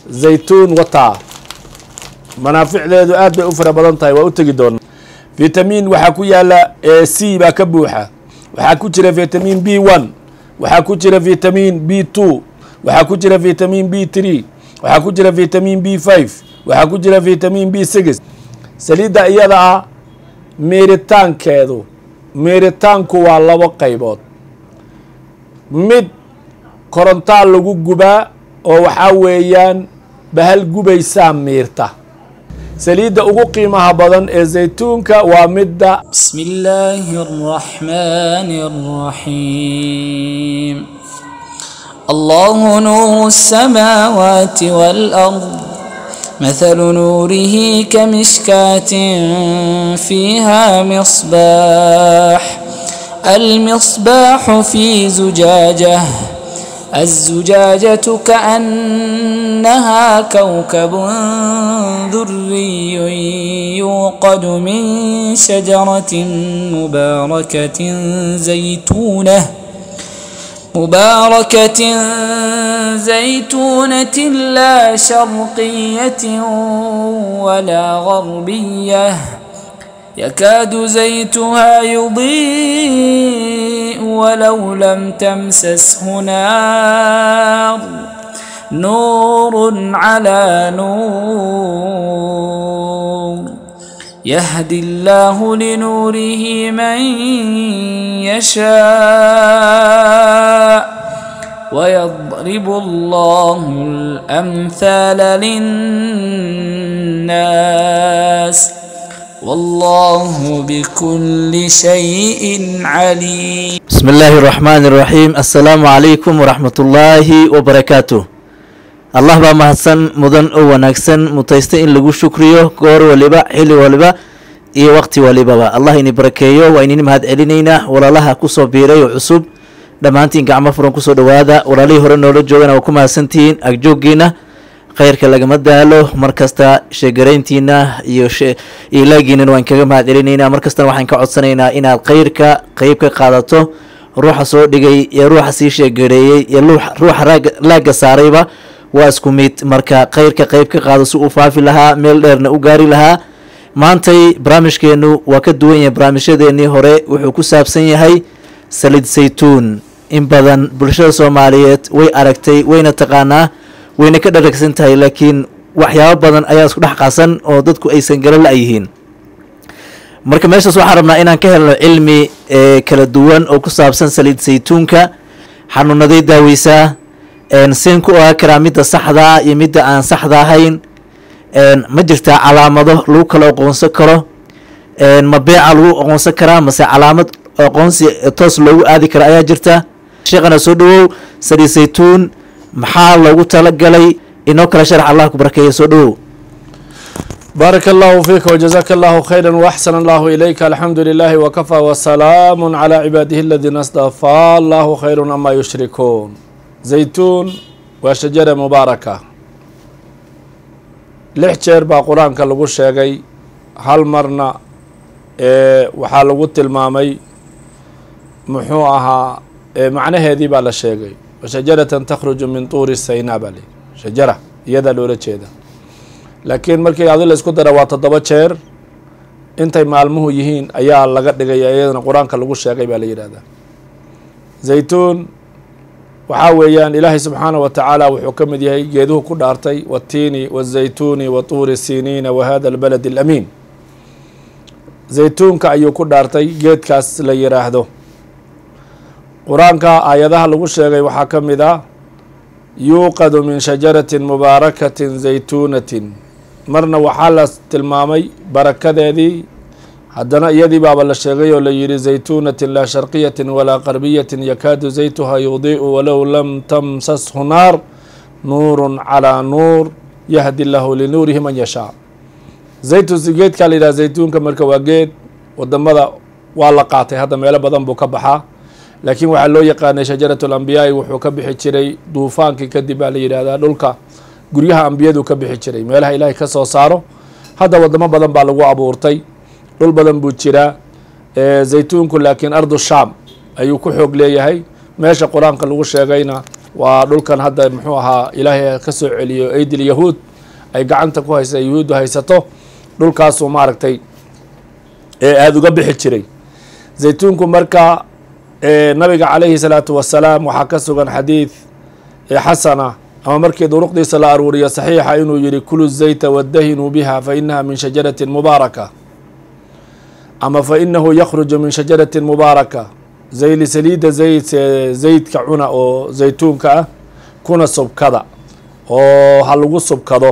zaytuun wataa manaaficdeedu aad bay u fara badan tahay waa u tegi doonaa vitamin waxaa ku yaala c baa ka buuxa waxaa ku jira vitamin b one waxaa ku jira vitamin b two waxaa ku jira vitamin b three waxaa ku jira vitamin b five waxaa ku jira vitamin b six saliidda iyada ah miiritaankeedu miiritaanku waa labo qaybood mid korontaa lagu gubaa oo waxaa weeyaan bahal gubaysaa miirta saliidda ugu qiimaha badan ee zaytuunka waa midda بسم الله الرحمن الرحيم الله نور السماوات والأرض مثل نوره كمشكاة فيها مصباح المصباح في زجاجة الزجاجة كأنها كوكب دري يوقد من شجرة مباركة زيتونة مباركة زيتونة لا شرقية ولا غربية يكاد زيتها يضيء ولو لم تمسسه نار نور على نور يهدي الله لنوره من يشاء ويضرب الله الأمثال للناس والله بكل شيء عليم بسم الله الرحمن الرحيم السلام عليكم ورحمة الله وبركاته allah baa mahadsan mudan oo wanaagsan mutaysta in lagu shukriyo goor waliba xili waliba iyo waqti walibaba allah ini barakeeyo waa inini mahad celinaynaa walaalaha kusoo biiray oo cusub dhammaantiin gacmo furan kusoo dhawaada walaalihii hore noola joogana waa ku mahadsantihiin agjoogiina khayrka lagama daalo markasta sheegarayntiina iyo iyo laagiinan waan kaga mahad celinaynaa markastana waxaan ka codsanaynaa inaad khayrka qeyb ka qaadato ruuxa soo dhigay iyo ruuxa sii sheegareeyey iyo ruuxa laagga saarayba waa isku mid marka khayrka qeyb ka qaado si uu faafi lahaa meel dheerna u gaari lahaa maantay barnaamijkeenu waa ka duwan yahay barnaamijyadeenii hore wuxuu ku saabsan yahay salid saytuun in badan bulshada soomaaliyeed way aragtay wayna taqaanaa wayna ka dharagsan tahay laakiin waxyaabo badan ayaa isku dhex qasan oo dadku aysan gala la-yihiin marka meeshaas waxaan rabnaa inaan ka helno cilmi kala duwan oo ku saabsan saliid saytuunka xanuunaday daaweysaa seen ku ogaa karaa midda saxdaa iyo midda aan saxda ahayn ma jirtaa calaamado lagu kala aqoonsan karo ma beeca lagu aqoonsan karaa mase calaamad aqoonsi toos loogu aadi kara ayaa jirta sheekhana soo dhawow saliid saytuun maxaa loogu talagalay inoo kala sharax allah ku barakeeya soo dhawow baaraka allahu fiika wjazaaka allahu khayra waxsan allahu ilayka alxamdu lilahi wakafaa wasalaamu calaa cibaadihi aladiina astafaa allahu khayru ama yushrikuun zaytuun waa shajara mubaaraka lix jeer baa qur-aanka lagu sheegay hal marna waxaa lagu tilmaamay muxuu ahaa macnaheedii baa la sheegay washajaratan takhruju min tuuri saynaa baa leyi shajara iyadaa loola jeeda laakiin markii adi la isku dara waa toddoba jeer intay maalmuhu yihiin ayaa laga dhigaya iyadana qur-aanka lagu sheegay baa la yidhahdaa zaytuun waxaa weeyaan ilaahay subxaanah wa tacaala wuxuu ka mid yahay geeduhu ku dhaartay watiini wazaytuuni wa tuuri siniina wa hada albalad alamiin zaytuunka ayuu ku dhaartay geedkaas la yiraahdo qur-aanka aayadaha lagu sheegay waxaa ka mid ah yuuqadu min shajaratin mubaarakatin zaytuunatin marna waxaa la tilmaamay barakadeedii haddana iyadii baaba la sheegay oo la yidhi zaytuunatin laa sharqiyatin walaa qarbiyatin yakaadu zaytuha yudii'u walow lam tamsashu naar nuurun calaa nuur yahdi lahu linuurihi man yashaa zaytu geedkaa la yidhaha zaytuunka marka waa geed wadamada waa la qaatay hadda meelo badan buu ka baxaa laakiin waxaa loo yaqaanay shajarat alambiyaai wuxuu ka bixi jiray duufaankii kadib baa la yidhahdaa dhulka guryaha ambiyadu ka bixi jiray meelaha ilaahay ka soo saaro hadda wadamo badan baa lagu abuurtay dhul badan buu jiraa zaytuunku laakiin ardu shaam ayuu ku xoog leeyahay meesha qur-aanka lagu sheegayna waa dhulkan hadda muxuu ahaa ilaahay ka soo celiyo aidil yahuud ay gacanta ku haysa yahuuddu haysato dhulkaasuu maaragtay ee aada uga bixi jiray zaytuunku marka nabiga calayhi salaatu wasalaam waxaa ka sugan xadiid xasana ama markii duruqdiisa la aruuriyo saxiixa inuu yihi kulu zayta wadahinuu biha fa inaha min shajaratin mubaaraka ama fa inahu yakhruju min shajaratin mubaaraka zayli saliidda zayd zaydka cuna oo zaytuunka ah kuna subkada oo ha lagu subkado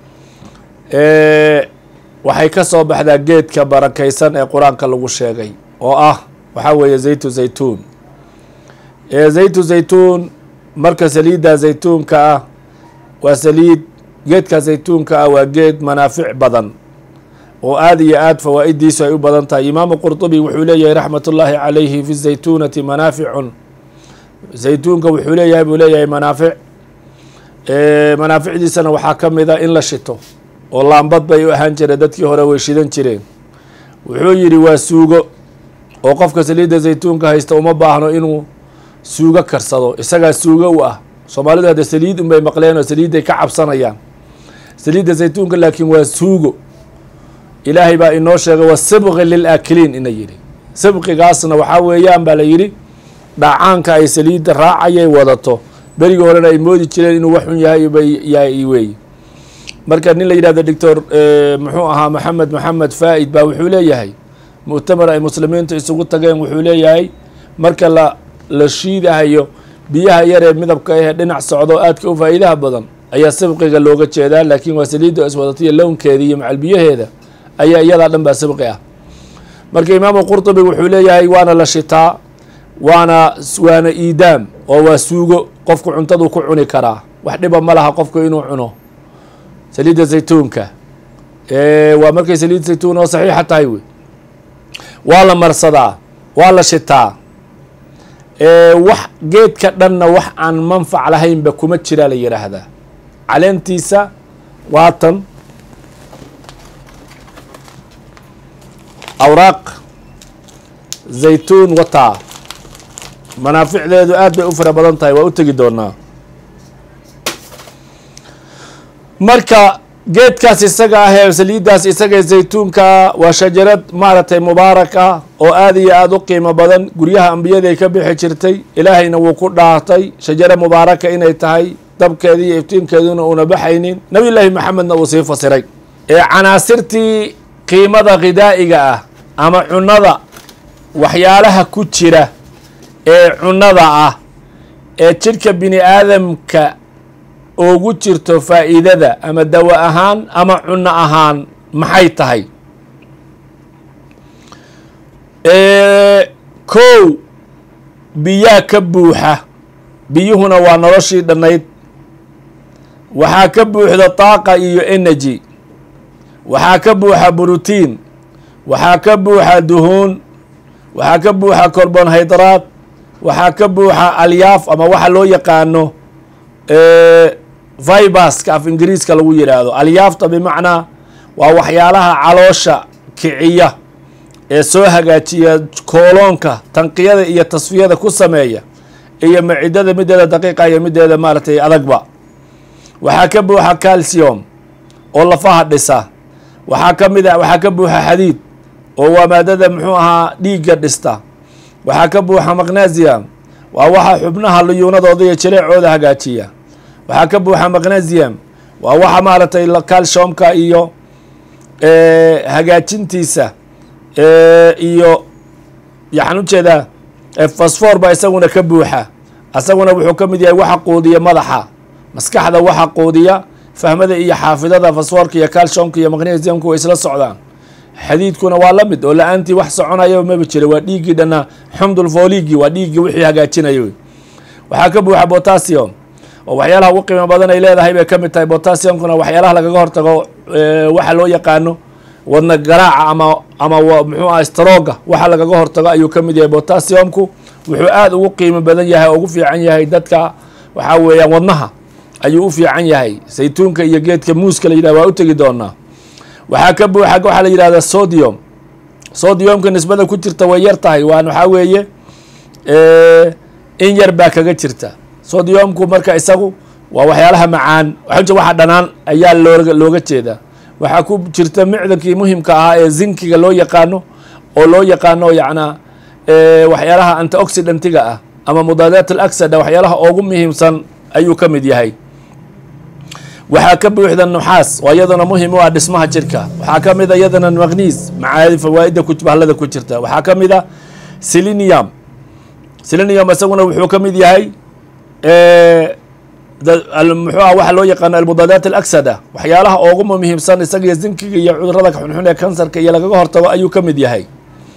waxay ka soo baxdaa geedka barakaysan ee qur-aanka lagu sheegay oo ah waxaa weeye zaytu zaytuun zaytu zaytuun marka saliidda zaytuunka ah waa saliid geedka zaytuunka ah waa geed manaafic badan oo aada iyo aad fawaa-iddiisu ay u badan tahay imaamu qurطubi wuxuu leeyahay raxmat ullaahi calayhi fi zaytuunati manaaficun zaytuunka wuxuu leeyahay buu leeyahay manaafic manaaficdiisana waxaa ka mid a in la shito oo laambad bay u ahaan jireen dadkii hore way shidan jireen wuxuu yidhi waa suugo oo qofka saliidda zaytuunka haysta uma baahno inuu suugo karsado isagaa suugo u ah soomaalidu hadda saliid unbay maqleen oo saliidday ka cabsanayaan saliidda zaytuunka laakiin waa suugo ilaahay baa inoo sheegay wa sibqi lilaakiliin ina yidhi sibqigaasna waxaa weeyaan baa la yidhi dhacaanka ay saliidda raacayay wadato berigii horena ay moodi jireen inuu waxun yahay bay weeye marka nin la yidhahdo doctor muxuu ahaa maxamed maxamed faa'id baa wuxuu leeyahay mu'tamar ay muslimiintu isugu tageen wuxuu leeyahay marka la la shiidahayo biyaha yar ee midabka ahee dhinac socdo aadka u faa'iidaha badan ayaa sibqiga looga jeedaa laakiin waa saliidda iswadatiyo lownkeeda iyo macal biyaheeda ayaa iyadaa dhan baa sibqi ah marka imaamu qurtubi wuxuu leeyahay waana la shitaa waana waana iidaam oo waa suugo qofku cuntaduu ku cuni karaa wax dhiba ma laha qofku inuu cuno saliidda zaytuunka waa markay saliid zaytuun oo saxiixa tahay wey waa la marsadaa waa la shitaa wax geedka dhanna wax aan manfac lahaynba kuma jiraa la yidhaahdaa caleentiisa waatan awraaq zaytuun wataa manaaficdeedu aad bay u fara badan tahay waa u tegi doonaa marka geedkaas isaga ah ee saliiddaas isaga zaytuunkaa waa shajarad maaragtay mubaarak ah oo aad iyo aada u qiimo badan guryaha ambiyaday ka bixi jirtay ilaahayna wuu ku dhaartay shajaro mubaaraka inay tahay dabkeeda iyo iftiinkeeduna uuna baxaynin nabiy llaahi maxamedna uu sii fasiray ee canaasirtii qiimada khidaa'iga ah ama cunnada waxyaalaha ku jira ee cunnada ah ee jidhka bini aadamka ugu jirto faa'iidada ama dawo ahaan ama cunno ahaan maxay tahay kow biyaa ka buuxa biyuhuna waa noloshii dhannayd waxaa ka buuxda taaqa iyo energy waxaa ka buuxa brotiin waxaa ka buuxa duhuun waxaa ka buuxa carbonhydraad waxaa ka buuxa alyaaf ama waxa loo yaqaano vibaska af ingiriiska lagu yidhaahdo alyaafta bimacnaa waa waxyaalaha caloosha kiciya ee soo hagaajiya kooloonka tanqiyada iyo tasfiyada ku sameeya iyo macidada mideeda daqiiqa iyo mideeda maaragtay adagba waxaa ka buuxa calcium oo lafaha dhisa waxaa ka mid a waxaa ka buuxa xadiid oo waa maadada muxuu ahaa dhiigga dhista waxaa ka buuxa magnesium waa waxa xubnaha luyuunadooda iyo jireecooda hagaajiya waxaa ka buuxa magnesium waa waxa maaragtay calciumka iyo hagaajintiisa iyo yaxaan ujeedaa fosfor ba isaguna ka buuxa isaguna wuxuu ka mid yahay waxa quudiya madaxa maskaxda waxa quudiya fahmada iyo xaafidada fosforka iyo calciumka iyo magnesiumka way isla socdaan xadiidkuna waa la mid oo la-aantii wax soconaya maba jira waa dhiiggii dhana xumdulfoligi waa dhiiggii wixii hagaajinaya wey waxaa ka buuxa botassium oo waxyaalaha ugu qiimo badan ay leedahay bay ka mid tahay botassiumkuna waxyaalaha lagaga hortago waxa loo yaqaano wadna garaaca ama ama muxuu ah strooga waxa lagaga hortago ayuu ka mid yahay botassiumku wuxuu aada ugu qiimo badan yahay oo ugu fiican yahay dadka waxaa weeyaan wadnaha ayuu u fiican yahay saytuunka iyo geedka muuska la yidhah waa u tegi doonaa waxaa ka buuxa waxaa la yidhahda sodium sodiumka nisbada ku jirta way yar tahay waan waxaa weeye in yar baa kaga jirta sodiyomku marka isagu waa waxyaalaha macaan waxa waxa dhanaan ayaa looga looga jeedaa waxaa ku jirta micdankii muhimka ahaa ee zinkiga loo yaqaano oo loo yaqaano yacnaa waxyaalaha antioxidantiga ah ama mudaadaat alaksada waxyaalaha ugu muhiimsan ayuu ka mid yahay waxaa ka buuxda nuxaas oo iyadana muhim u ah dhismaha jirka waxaa ka mid a iyadana magniis macaadi fawaaida bahlada ku jirta waxaa ka mid a selenium selenium isaguna wuxuu ka mid yahay muxuu ah waxa loo yaqaano almudaadaat alaksada waxyaalaha ugu muhiimsan isaga zinkiga iyo cudurada xunxun ee kansarka iyo lagaga hortago ayuu ka mid yahay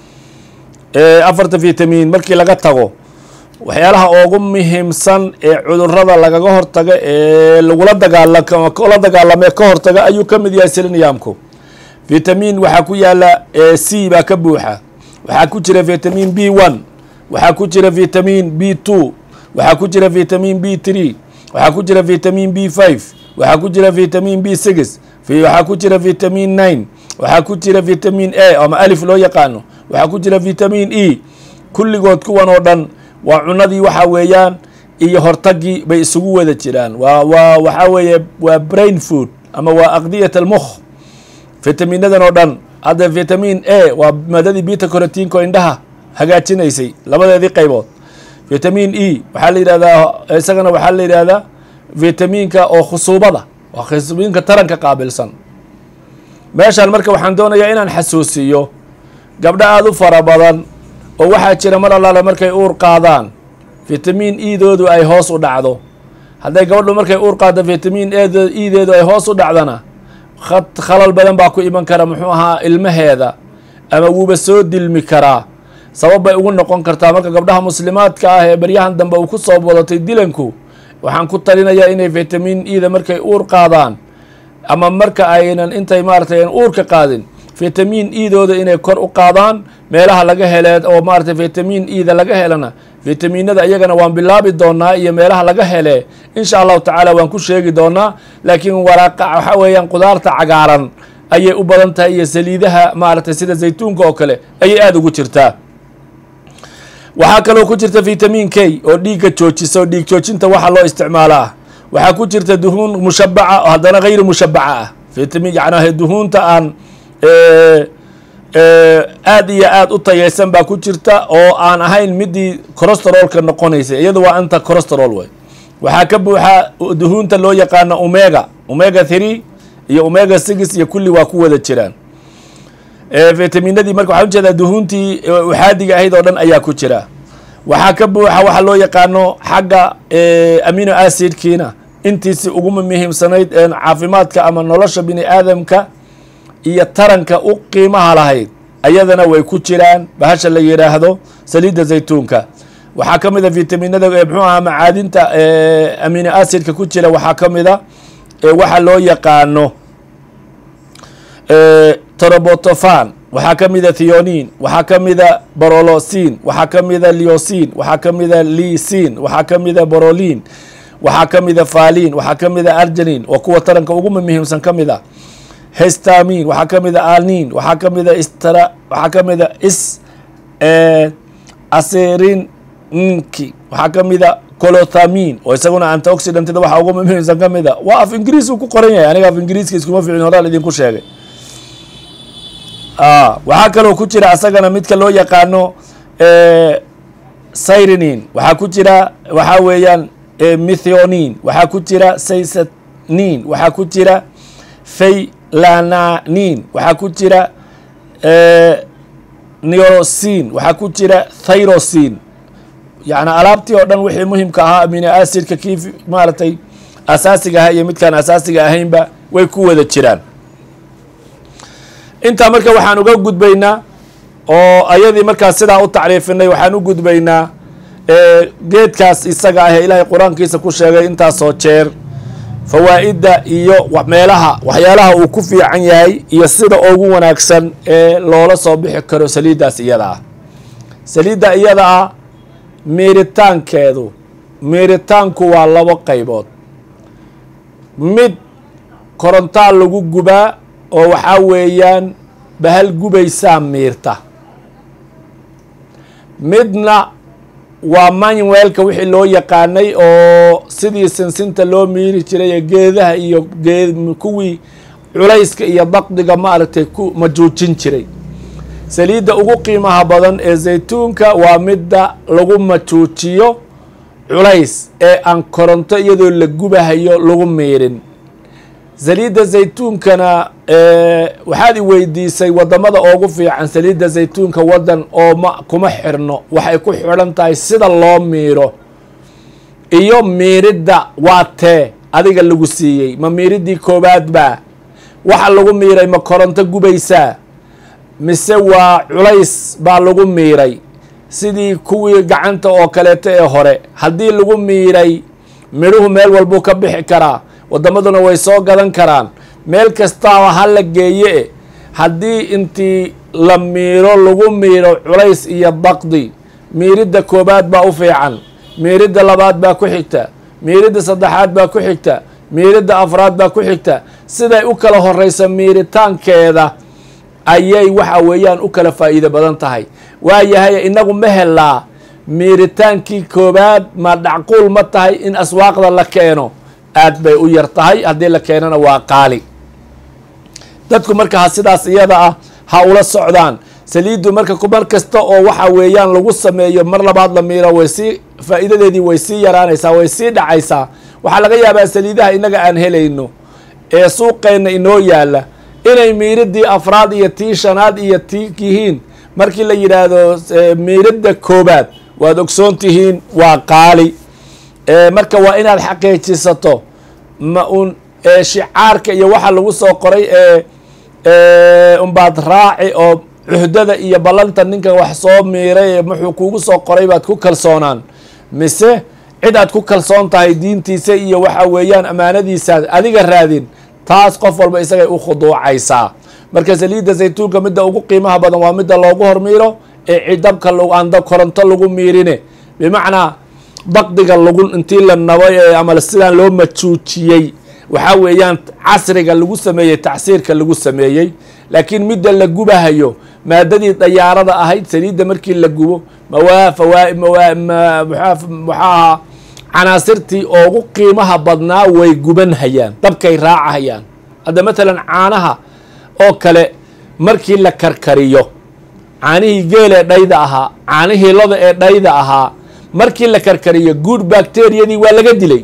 afarta vitamin markii laga tago waxyaalaha ugu muhiimsan ee cudurada lagaga hortaga ee lagula dagaalala dagaalame ka hortaga ayuu ka mid yahay seleniumku vitamin waxaa ku yaala c baa ka buuxa waxaa ku jira vitamin b one waxaa ku jira vitamin b two waxaa ku jira vitamin b three waxaa ku jira vitamin b five waxaa ku jira vitamin b six waxaa ku jira vitamin nine waxaa ku jira vitamin a ama alif loo yaqaano waxaa ku jira vitamin e kulligood kuwan oo dhan waa cunadii waxa weeyaan iyo hortagii bay isugu wada jiraan waa waa waxaa weeye waa brain food ama waa aqdiyat almukh vitaminadan oo dhan hadda vitamin a waa maadadii bita corotinko indhaha hagaajinaysay labadeedii qaybood vitamin e waxaa la yidhahdaa isagana waxaa la yidhahdaa vitaminka oo khusuubada waa khusuubinka taranka qaabilsan meeshaan marka waxaan doonayaa inaan xasuusiyo gabdho aada u fara badan oo waxaa jira mar allaale markay uur qaadaan vitamin edoodu ay hoos u dhacdo hadday gabadhu markay uur qaaddo vitamin edeedu ay hoos u dhacdana khalal badan baa ku iman kara muxuu ahaa ilmaheeda ama wuuba soo dilmi karaa sabab bay ugu noqon kartaa marka gabdhaha muslimaadka ah ee baryahan dambe uu ku soo wadatay dilanku waxaan ku talinayaa inay vitamin eda markay uur qaadaan ama marka aynan intay maaratay uurka qaadin vitamin edooda inay kor u qaadaan meelaha laga hele oo maaratay vitamin eda laga helana vitaminada iyagana waan bilaabi doonaa iyo meelaha laga hele insha allahu tacaala waan ku sheegi doonaa laakiin waraaqa waxa weeyaan qudaarta cagaaran ayay u badan tahay iyo saliidaha maaratay sida zaytuunka oo kale ayay aada ugu jirtaa waxaa kaloo ku jirta vitamin k oo dhiigga joojisa oo dhiig joojinta waxa loo isticmaalaa waxaa ku jirta duhuun mushabaca oo haddana hayri mushabaca ah vitamin yacnaa duhuunta aan aada iyo aada u tayeysan baa ku jirta oo aan ahayn midii corosterolka noqonaysa iyada waa anta corosterol way waxaa ka buuxa duhuunta loo yaqaano omega omega three iyo omega six iyo kulli waa ku wada jiraan vitaminadii marka waxaa ujeedaa duhuuntii uxaadiga ahayd oo dhan ayaa ku jira waxaa ka buuxa waxaa loo yaqaano xagga amino acidkiina intiisi ugu muhiimsanayd caafimaadka ama nolosha bini aadamka iyo taranka u qiimaha lahayd ayadana way ku jiraan bahasha la yidhaahdo saliidda zaytuunka waxaa ka mid a vitaminada mxuu ahaa macaadinta amino acidka ku jira waxaa ka mid a waxa loo yaqaano torobotofan waxaa ka mida theonin waxaa ka mida borolosin waxaa ka mida leosin waxaa ka mida lisin waxaa ka mida borolin waxaa ka mida falin waxaa ka mida argelin oo kuwa taranka ugu muhiimsan ka mid a hestamin waxaa ka mida alnin waxaa ka mida istra waxaa ka mida is aserinki waxaa ka mida colothamin oo isaguna antioxidantida waxaa ugu muhiimsan ka mid a waa af ingiriis uu ku qoran yahay aniga af ingiriiska iskuma ficin horaan idinku sheegay waxaa kaloo ku jira asagana midka loo yaqaano syrinin waxaa ku jira waxaa weeyaan mithionin waxaa ku jira saysanin waxaa ku jira faylananin waxaa ku jira neorosin waxaa ku jira thyrosin yacni alaabtii oo dhan wixii muhimka ahaa amino acidka kii maaragtay asaasiga ahaa iyo midkaan asaasiga ahaynba way ku wada jiraan intaa marka waxaan uga gudbaynaa oo ayadii markaas sidaa u tacriifinay waxaan u gudbaynaa geedkaas isaga ah ee ilaahay qur-aankiisa ku sheegay intaasoo jeer fawaa'idda iyo meelaha waxyaalaha uu ku fiican yahay iyo sida ugu wanaagsan ee loola soo bixi karo saliiddaas iyada ah saliidda iyada ah miiritaankeedu miiritaanku waa labo qaybood mid korontaa lagu gubaa oo waxaa weeyaan bahal gubaysaa miirta midna waa manuelka wixii loo yaqaanay oo sidii sinsinta loo miiri jiray ee geedaha iyo gee kuwii culayska iyo daqdiga maaragtay ku majuujin jiray saliidda ugu qiimaha badan ee zaytuunka waa midda lagu majuujiyo culays ee aan koronto iyadoo la gubahayo lagu miirin saliidda zaytuunkana waxaad i weydiisay wadamada oogu fiican saliidda zaytuunka wadan oo ma kuma xirno waxay ku xidhan tahay sida loo miiro iyo miiridda waa tee adiga lagu siiyey ma miiriddii koowaad baa waxa lagu miiray ma koronto gubaysaa mise waa culays baa lagu miiray sidii kuwii gacanta oo kaleeto ee hore haddii lagu miiray midhuhu meel walbuu ka bixi karaa wadamaduna way soo gadan karaan meel kastaaba ha la geeye haddii intii la miiro lagu miiro culays iyo daqdi miiridda koobaad baa u fiican miiridda labaad baa ku xigta miiridda saddexaad baa ku xigta miiridda afraad baa ku xigta siday u kala horeyso miiritaankeeda ayay waxa weeyaan u kala faa'iido badan tahay waayahay inagu ma helaa miiritaankii koobaad ma dhacquul ma tahay in aswaaqda la keeno aad bay u yar tahay haddii la keenana waa qaali dadku marka ha sidaas iyada ah ha ula socdaan saliiddu marka mar kasta oo waxa weeyaan lagu sameeyo mar labaad la miiro way sii faa'iidadeedii way sii yaraanaysaa way sii dhacaysaa waxaa laga yaabaa saliidaha inaga aan helayno ee suuqeenna inoo yaala inay miiridii afraad iyo tii shanaad iyo tii yihiin markii la yidhaahdo miiridda koobaad waad ogsoon tihiin waa qaali marka waa inaad xaqiijisato ma un shicaarka iyo waxa lagu soo qoray ee unbaad raaci oo cuhdada iyo ballanta ninka wax soo miiray muxuu kuugu soo qoray baad ku kalsoonaan mise cid aad ku kalsoon tahay diintiisa iyo waxa weeyaan ammaanadiisa adiga raadin taas qof walba isagay u khuduucaysaa marka saliidda zaytuunka midda ugu qiimaha badan waa midda loogu hormiiro ee cidabka aan koronto lagu miirine bimacnaa daqdiga lagu intii la nabay ee ama sidaan loo majuujiyey waxaa weeyaan casriga lagu sameeyey tacsiirka lagu sameeyey laakiin midda la gubahayo maadadii dayaarada ahayd saliidda markii la gubo mawaa fawaa mawaa maxaa ahaa canaasirtii oogu qiimaha badnaa way guban hayaan dabkay raacahayaan hadda matalan caanaha oo kale markii la karkariyo caanihii geel ee dhayda ahaa caanihii loda ee dhayda ahaa markii la karkariyo good bacteriyadii waa laga dilay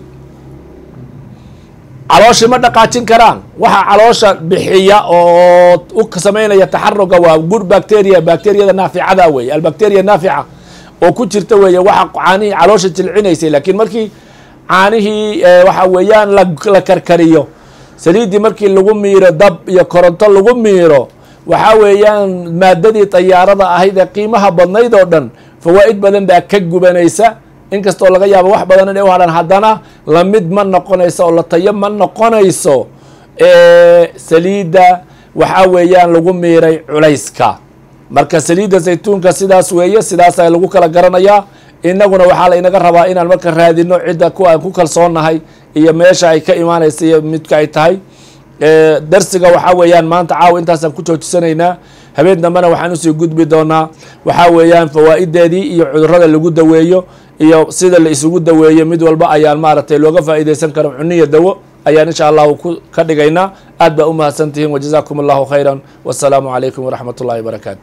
calooshii ma dhaqaajin karaan waxa caloosha bixiya oo u samaynaya taxaruga waa good bacteria bacteriyada naaficada weeye albacteria naafica oo ku jirta weeye waxa caanihii caloosha jilcinaysay laakiin markii caanihii waxa weeyaan la karkariyo saliiddii markii lagu miiro dab iyo koronto lagu miiro waxaa weeyaan maadadii dayaarada ahayd ee qiimaha badnayd oo dhan fawaa'id badan baa ka gubanaysa inkastoo laga yaabo wax badan inay u hadhaan haddana lamid ma noqonayso oo la tayo ma noqonayso saliidda waxaa weeyaan lagu miiray culayska marka saliidda zaytuunka sidaas weeye sidaasaa lagu kala garanayaa inaguna waxaa la inaga rabaa inaan marka raadino cidda ku aan ku kalsoonnahay iyo meesha ay ka imaanaysa iyo midka ay tahay darsiga waxaa weeyaan maanta caawa intaasaan ku joojisanaynaa habeen dambena waxaan usii gudbi doonaa waxaa weeyaan fawaa'ideedii iyo cudurada lagu daweeyo iyo sida la isugu daweeyo mid walba ayaan maaragtay looga faa'iidaysan karo cuniya dawo ayaan insha allahu ku ka dhigaynaa aad baa u mahadsan tihiin wajazaakum allahu khayra wasalaamu calaykum waraxmat ullahi wabarakaatu